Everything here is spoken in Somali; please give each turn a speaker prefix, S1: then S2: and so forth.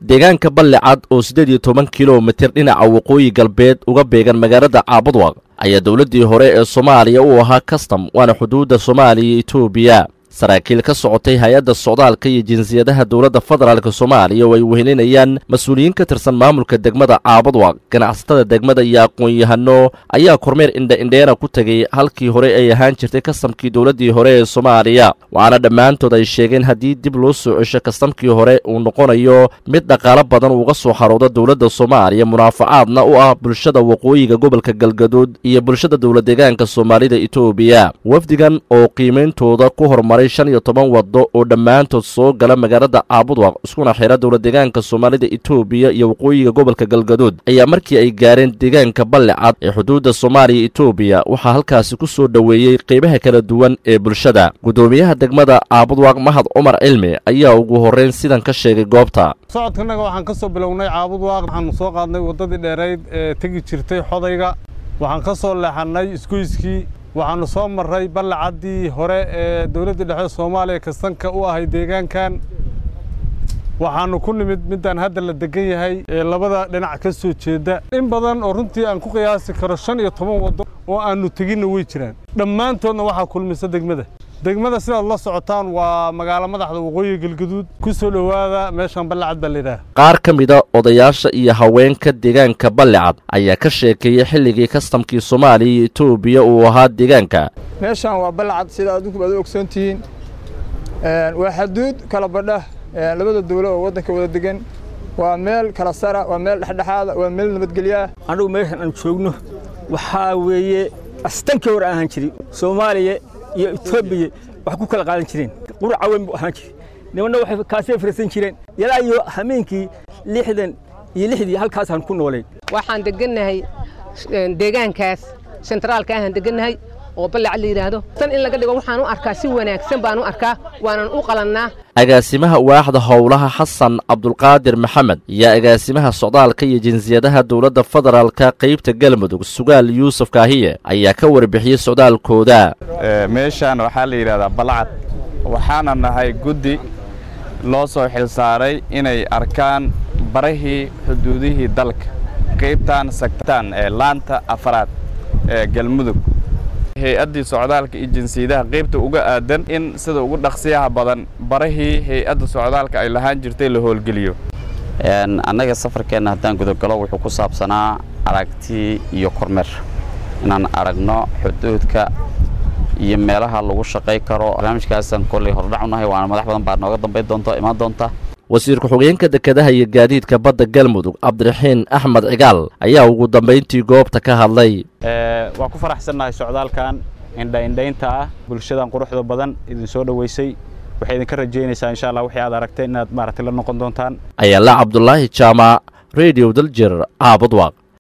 S1: deegaanka balli cad oo siddeed iyo toban kilomitir dhinaca waqooyi galbeed uga beegan magaalada caabudwaq ayaa dowladdii hore ee soomaaliya u ahaa kastam waana xuduudda soomaaliya iyo etoobiya saraakiil ka socotay hay-adda socdaalka iyo jinsiyadaha dowladda federaalk soomaaliya oo ay wehelinayaan mas-uuliyiin ka tirsan maamulka degmada caabadwaq ganacsatada degmada iyo aqoon-yahano ayaa kormeer indha-indheena ku tegay halkii hore ay ahaan jirtay kastamkii dowladdii hore ee soomaaliya waxaana dhammaantood ay sheegeen haddii dib loo soo cesho kastamkii hore uu noqonayo mid dhaqaalo badan uga soo xarooda dowladda soomaaliya munaafacaadna u ah bulshada waqooyiga gobolka galgaduud iyo bulshada dowlad deegaanka soomaalida etoobiya wafdigan oo qiimeyntooda ku hormaray shan iyo toban waddo oo dhammaantood soo gala magaalada caabudwaq iskuna xira dowlad deegaanka soomaalida etoobiya iyo waqooyiga gobolka galgaduud ayaa markii ay gaareen deegaanka balli cad ee xuduudda soomaaliya etoobiya waxaa halkaasi ku soo dhoweeyey qeybaha kala duwan ee bulshada guddoomiyaha degmada caabudwaq mahad cumar cilmi ayaa ugu horreyn sidan ka sheegay goobta
S2: socodkanaga waxaan ka soo bilownay caabudwaaq waxaanu soo qaadnay waddadii dheerayd ee tegi jirtay xodayga waxaan ka soo leexannay isgoyskii waxaannu soo marray ballacaddii hore ee dowladda dhexe soomaaliya kastanka u ahay deegaankan waxaannu ku nimid middaan hadda la degan yahay ee labada dhinac ka soo jeedda in badan oo runtii aan ku qiyaasi karo shan iyo toban waddo oo aannu teginna way jiraan dhammaantoodna waxaa kulmisa degmada degmada sidaad la socotaan waa magaalo madaxda waqooyiga galgaduud ku soo dhowaada meeshaan ballacad baa layidhaha
S1: qaar ka mida odayaasha iyo haweenka deegaanka ballicad ayaa ka sheekeeyey xilligii kastamkii soomaaliya iyo etoobiya uu ahaa deegaanka
S3: meeshaan waa ballacad sida adinku aad u ogsoon tihiin waa xaduud kala badha labada dawlo oo waddanka wada degan waa meel kala sara waa meel dhexdhexaada waa meel nabadgelyaah
S4: annugu meeshan aan joogno waxaa weeye astankii hore ahaan jiri soomaaliya iyo etoobiya wax ku kala qaadan jireen qurca weyn buu ahaan jiray nimanna waxay kaasay fariisan jireen ilaa iyo hameenkii lixdan iyo lixdii halkaasaan ku noolayn
S5: waxaan degannahay deegaankaas sentraalka ahaan degannahay oo ballacad la yidhaahdo tan in laga dhigo waxaan u arkaa si wanaagsan baan u arkaa waanan u qalannaa
S1: agaasimaha waaxda howlaha xasan cabdulqaadir maxamed iyo agaasimaha socdaalka iyo jinsiyadaha dowladda federaalka qaybta galmudug sugaal yuusuf kaahiye ayaa ka warbixiyey socdaalkooda
S6: meeshaan waxaa la yidhahdaa balcad waxaana nahay guddi loo soo xilsaaray inay arkaan barahii xuduudihii dalka qaybtaan sagtaan ee laanta afaraad ee galmudug hay-addii socdaalka iyo jinsiyadaha qaybta uga aadan in sida ugu dhaqsiyaha badan barahii hay-adda socdaalka ay lahaan jirtay la howlgeliyo
S7: annaga safarkeenna haddaan gudogalo wuxuu ku saabsanaa aragti iyo kormeer inaan aragno xuduudka iyo meelaha lagu shaqay karo barnaamijkaasaan kolley hordhac unahay waana madax badan baa nooga dambayn doonta imaan doonta
S1: wasiir ku-xigeenka dekedaha iyo gaadiidka badda galmudug cabdiraxiin axmed cigaal ayaa ugu dambayntii goobta ka hadlay
S8: waa ku faraxsannahay socdaalkan indhaindhaynta ah bulshadan quruxda badan idin soo dhoweysay waxay idinka rajaynaysaa insha allah wixii aad aragteen inaad maaragtay la noqon doontaan
S1: ayaala cabdulaahi jaamac radio daljir caabudwaq